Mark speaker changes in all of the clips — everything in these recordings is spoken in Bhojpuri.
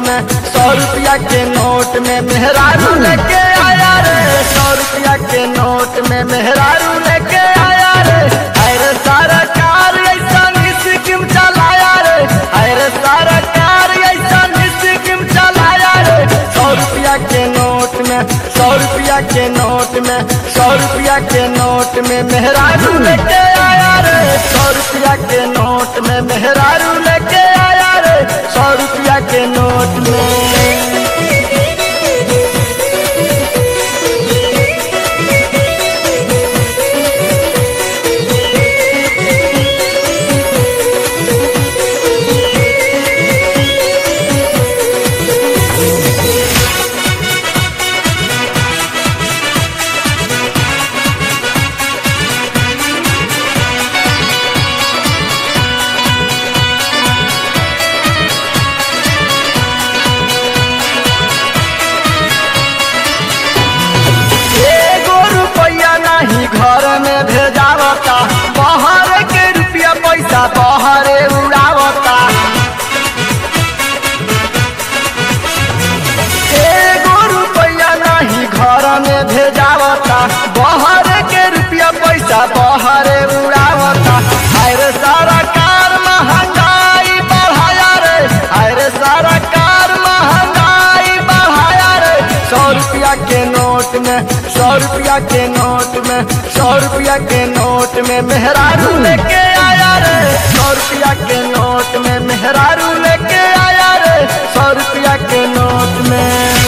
Speaker 1: में सौ रुपया के नोट में मेहरारू लेके आया रे सौ रुपया के नोट में मेहरारू लेके आया रे अरे सरकार ऐसा स्कीम चलाया रे अरे सरकार ऐसा स्कीम चलाया रे सौ रुपया के नोट में सौ रुपया के नोट में सौ रुपया के नोट में मेहरारू लेके आया रे सौ रुपया के नोट में मेहरारू लेके आया रे सौ रुपया के नोट में एगो रुपया नहीं घर में भेजावता बाहर के रुपया पैसा बाहरे उड़ावता एगो रुपया नहीं घर में भेजावता बाहर के रुपया पैसा बाहरे उड़ावता अरे सरकार महंगाई बढ़ाया रे अरे सरकार महंगाई बढ़ाया रे सौ रुपया के नोट में सौ रुपया के नोट में सौ रुपया के नोट में मेहरारू लेके आया रे सौ रुपया के नोट में मेहरारू लेके आया रे सौ रुपया के नोट में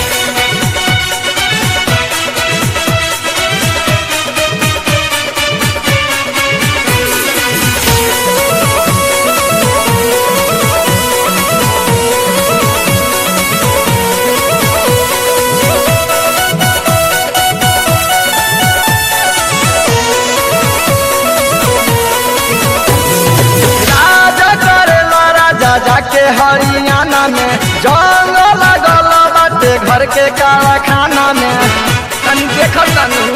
Speaker 1: राजा करेला राजा जाके हरियाणा में जंग लगल बाटे घर के कारखाना में तनी देख तनी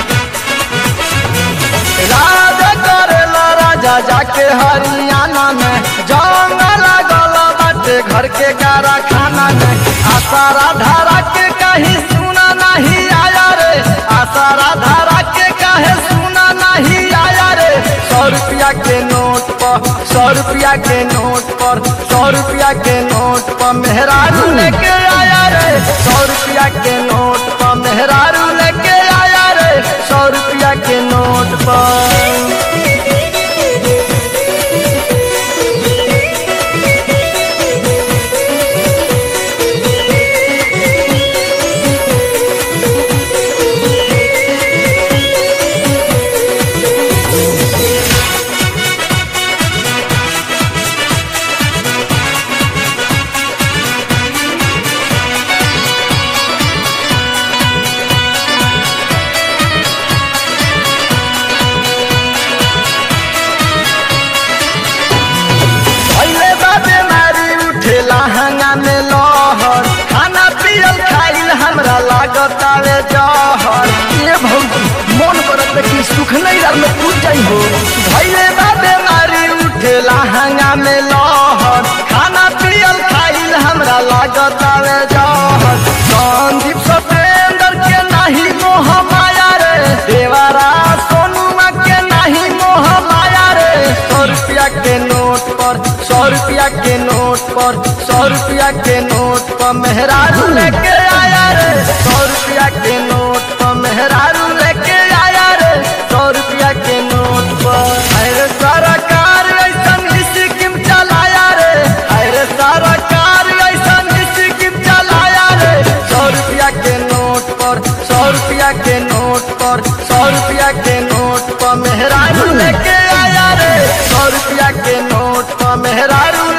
Speaker 1: राजा करेला राजा जाके हरियाणा में जंग लगल बाटे घर के कारखाना में आसारा धारा के कहीं सुना नहीं आया रे आसारा धारा के कहे सुना नहीं आया रे सौ रुपया के नोट पर सौ रुपया के नोट पर सौ रुपया के नोट पर मेहरारू लेके आया रे सौ रुपया के नोट पर मेहरारू लेके आया रे सौ रुपया के नोट पर पहले बाबे मारी उठेला हंगा में लहर खाना पियल खाइल हमरा लागत आवे जहर ये भौजी मन करत कि सुख नहीं रह में टूट जाई हो पहले बाबे मारी उठेला हंगा में लहर खाना पियल खाइल हमरा लागत आवे जहर संदीप सतेंद्र के नहीं मोह माया रे देवारा सोनुमा के नहीं मोह माया रे सौ रुपया के नोट पर सौ रुपया के नोट पर सौ रुपया के नोट पर मेहरारू लेके आया रे सौ रुपया के नोट पर मेहरारू लेके आया रे सौ रुपया के नोट पर अरे सरकार ऐसा स्कीम चलाया रे अरे सरकार ऐसा स्कीम चलाया रे सौ रुपया के नोट पर सौ रुपया के नोट पर सौ रुपया के नोट पर मेहरारू लेके आया रे सौ रुपया के नोट पर मेहरारू